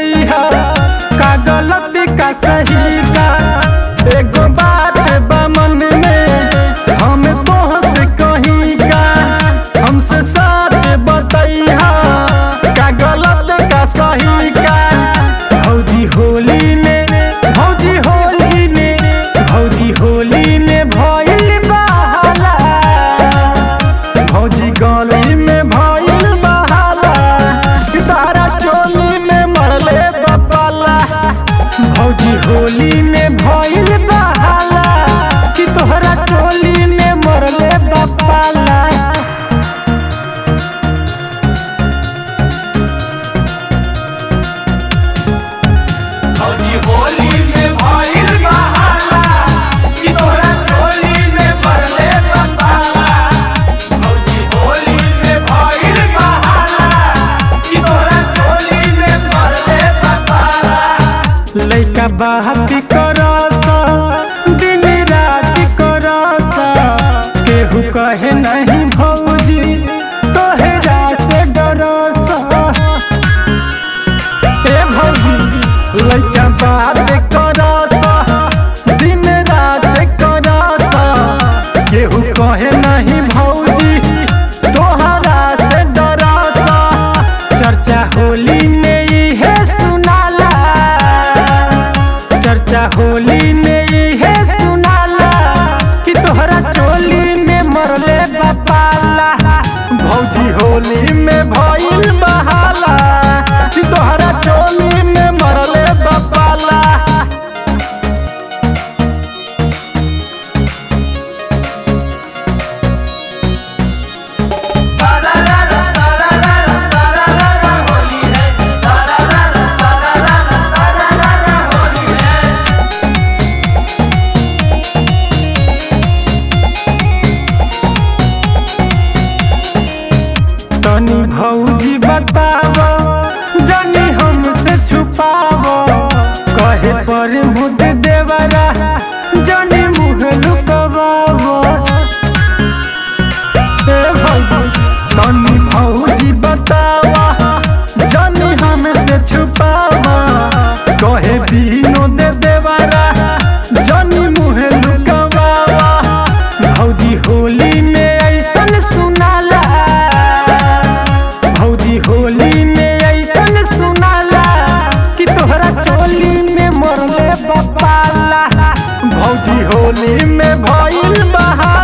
बतैहा का गलती का सही का एगो बात बा मन में हम तोहसे कहीं का हमसे सच बतैहा का गलत का सही का भौजी होली में भौजी होली में भौजी होली में भइल बहाला भौजी गली में भइल बहाला तारा चोली में मरले बपाला भौजी होली में भइल बहाला कि तोहरा चोली में मरले बपाला भौजी होली में भइल बहाला कि तोरा चोली में मरले बपाला भौजी होली में भइल बहाला कि तोरा चोली में मरले बपाला लइका बात करस दिन रात करस केहू कहे नहीं भौजी तोहरा से डरस ए भौजी लइका बात करस दिन रात करस केहू कहे नहीं भौजी तोहरा से डरस चर्चा होली में इहे सुनाला चर्चा होली में इहे सुनाला कि तोहरा चोली में मरले बपाला भौजी होली में भइल बहाला कि तोहरा चोली में मरले बपाला सारा रा रा सारा रा रा सारा रा रा होली है सारा रा रा सारा रा रा सारा रा रा होली है तनी भौजी बताव जानी हमसे छुपाव कहे पर मुद देवरा जानी मुँह लुकवाव ए भौजी तनी भौजी बताव जानी हमसे छुपाव कहे दिनो दे देवरा जानी मुँह लुकवाव भौजी होली में ऐसन सुनाला भौजी होली में ऐसन सुनाला कि तोहरा चोली में मरले बपाला भौजी होली में भइल बहाला